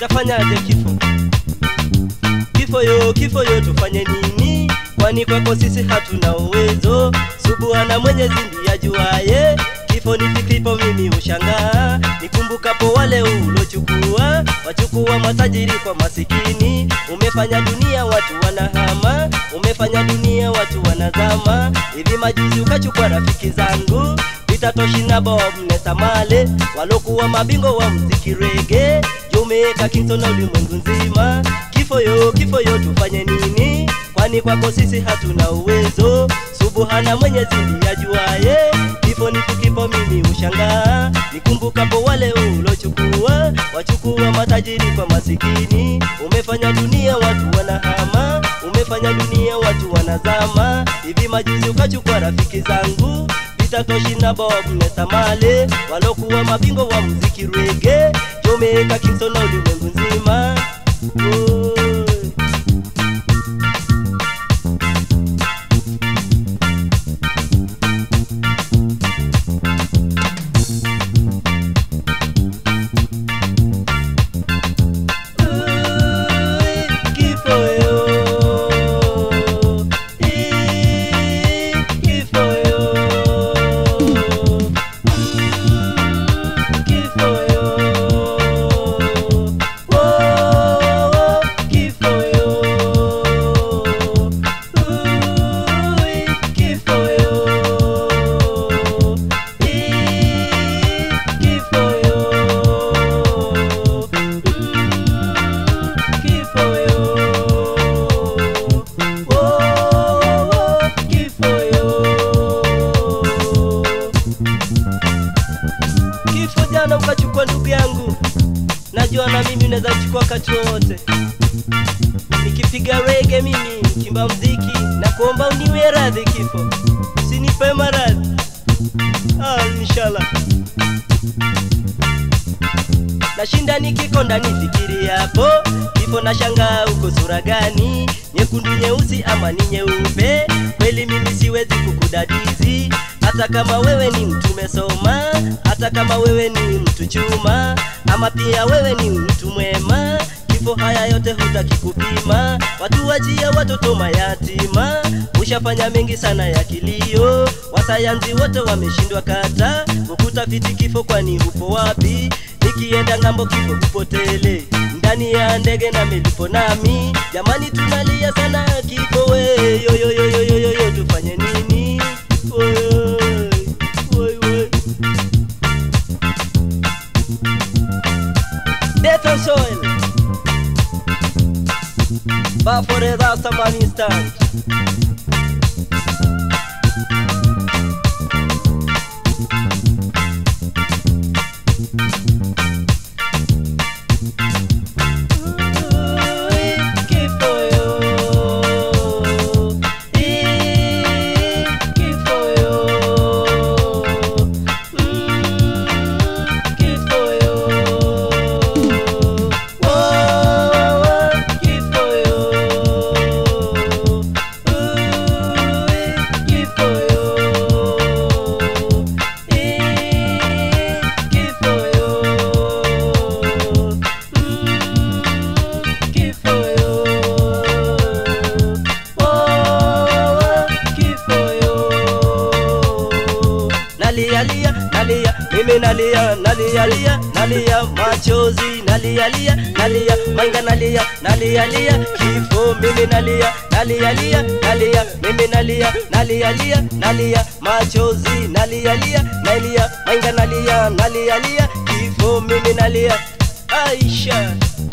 tafanyaje kifo kifo yo kifo yo tufanye nini kwani kwako sisi hatuna uwezo subuhana mwenyezi ndiye ajuaye kifo ni kifipo mimi ushangaa nikumbukapo wale ulochukua wachukua matajiri kwa masikini umefanya dunia watu wanahama umefanya dunia watu wanazama hivi majuzi ukachukua rafiki zangu vitatoshina bob nesamale walokuwa mabingo wa mziki rege Jamaica Kingston na ulimwengu nzima kifo yo kifo yo tufanye nini kwani kwako sisi hatuna uwezo subuhana mwenyezi ndiye ajuaye kifo ni tukipo mimi ushangaa nikumbukapo wale ulochukua wachukua matajiri kwa masikini umefanya dunia watu wanahama umefanya dunia watu wanazama hivi majuzi ukachukua rafiki zangu vitatoshina bob nesamale walokuwa mabingo wa muziki rege Jamaica Kingston na ulimwengu nzima Oi. Kifo jana ukachukua ndugu yangu, najua na mimi unaweza kuchukua wakati wowote. Nikipiga rege mimi, nikimba mziki, na kuomba uniwe radhi kifo, usinipe maradhi. Ah, inshallah. Nashinda nikikonda nifikiri hapo kifo, na shangaa uko sura gani, nyekundu, nyeusi ama ni nyeupe? Kweli mimi siwezi kukudadizi hata kama wewe ni mtu umesoma, hata kama wewe ni mtu chuma, ama pia wewe ni mtu mwema. Kifo haya yote hutaki kupima, watu wachia watoto mayatima. Ushafanya mengi sana ya kilio, wasayansi wote wameshindwa kata kukutafiti kifo, kwani upo wapi? Nikienda ng'ambo kifo kupotele ndani ya ndege na milipo nami, jamani tunalia sana kifo we, yo yo yo yo yo yo yo, tufanye nini? Oi, oi, oi. Death and soil. But for the last man instant. Nalialia, nalia, mimi nalia, nalialia, nalia, machozi, nalialia, nalia, manga nalia, nalialia, kifo, mimi nalia, nalialia, nalia, mimi nalia, nalialia, nalia, machozi, nalialia, nalia, manga nalia, nalialia, kifo, mimi nalia, Aisha.